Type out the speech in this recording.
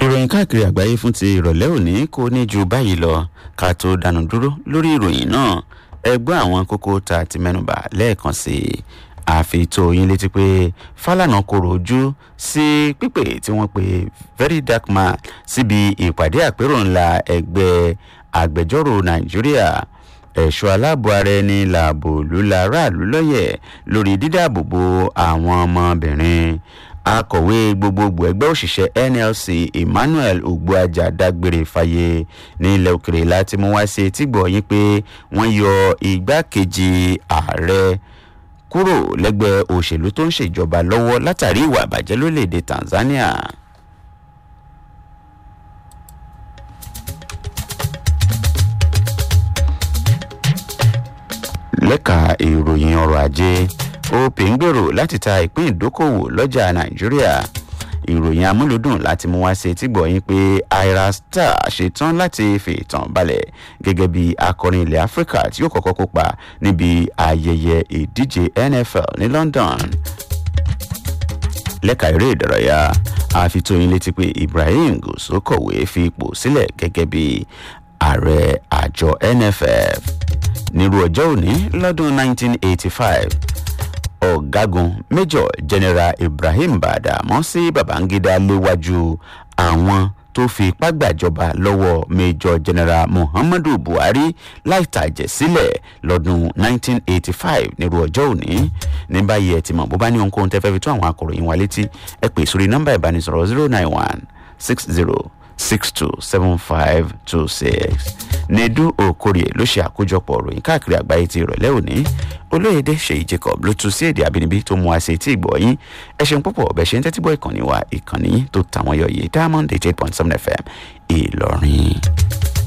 ìròyìn káàkiri àgbáyé fún ti ìrọ̀lẹ́ òní kò ní ju báyìí lọ ká tó dánu dúró lórí ìròyìn náà ẹgbẹ́ àwọn kókó tá a ti mẹ́nubà lẹ́ẹ̀kan sí i àfi tó yín létí pé fálànà kòrò ojú sí pípè tí wọ́n pe very dark man síbi ìpàdé àpérò ńlá ẹgbẹ́ agbẹjọ́rò nàìjíríà ẹ̀ṣọ́ aláàbò ara ẹni làbò lula aráàlú lọ́yẹ̀ lórí dídáàbòbò àwọn ọmọbìnrin akọ̀wé gbogbogbò ẹgbẹ́ òṣìṣẹ́ nlc emmanuel ogbuaja dágbére fáyé ní ilẹ̀ òkèrè láti mú wá sí etígbọ̀ yín pé wọ́n yọ igbákejì ààrẹ kúrò lẹ́gbẹ́ òṣèlú tó ń ṣèjọba lọ́wọ́ látàrí ìwà àbàjẹ́ lórílẹ̀‐èdè tanzania. lẹ́ka ìròyìn ọrọ̀ ajé opay ń gbèrò láti ta ìpín ìdókòwò lọ́jà nàìjíríà ìròyìn amúlùdùn láti mú wá sí etí gbọ̀yìn pé ira star ṣetán láti fìtàn balẹ̀ gẹ́gẹ́ bí akọrin ilẹ̀ áfíríkà tí yóò kọ́kọ́ kópa níbi ayẹyẹ ìdíje nfl ní london lẹ́ka eré ìdárayá àfitóyin létí pé ibrahim gòsó kọ̀wé fi ipò sílẹ̀ gẹ́gẹ́ bí ààrẹ àjọ nff nírú ọjọ́ òní lọ́dún 1985 ọ̀gágun major general ibrahim badamọ́sí babangida léwájú àwọn tó fi ipá gbàjọba lọ́wọ́ major general muhammadu buhari láì tàjẹ̀ sílẹ̀ lọ́dún 1985 nírú ọjọ́ òní ní báyìí ẹ ti mọ̀ bó bá ní ohunkóhun tẹ́ fẹ́ fi tó àwọn akọ̀ròyìn wa létí ẹ pè sórí nọ́mbà ìbánisọ̀rọ̀ 091 60 627526 nedu okorie ló ṣe àkójọpọ̀ ròyìn káàkiri àgbáyé ti ìrọ̀lẹ́ òní olóyèdè ṣèyí jacob ló tún sí èdè àbínibí tó mú àṣẹ tí ìgbọ̀ yín ẹ ṣeun púpọ̀ bẹ́ẹ̀ ṣe ń tẹ́tí bọ́ ìkànnì wa ìkànnì tó tàwọn yọ yìí diamond eight eight point seven fm ìlọrin.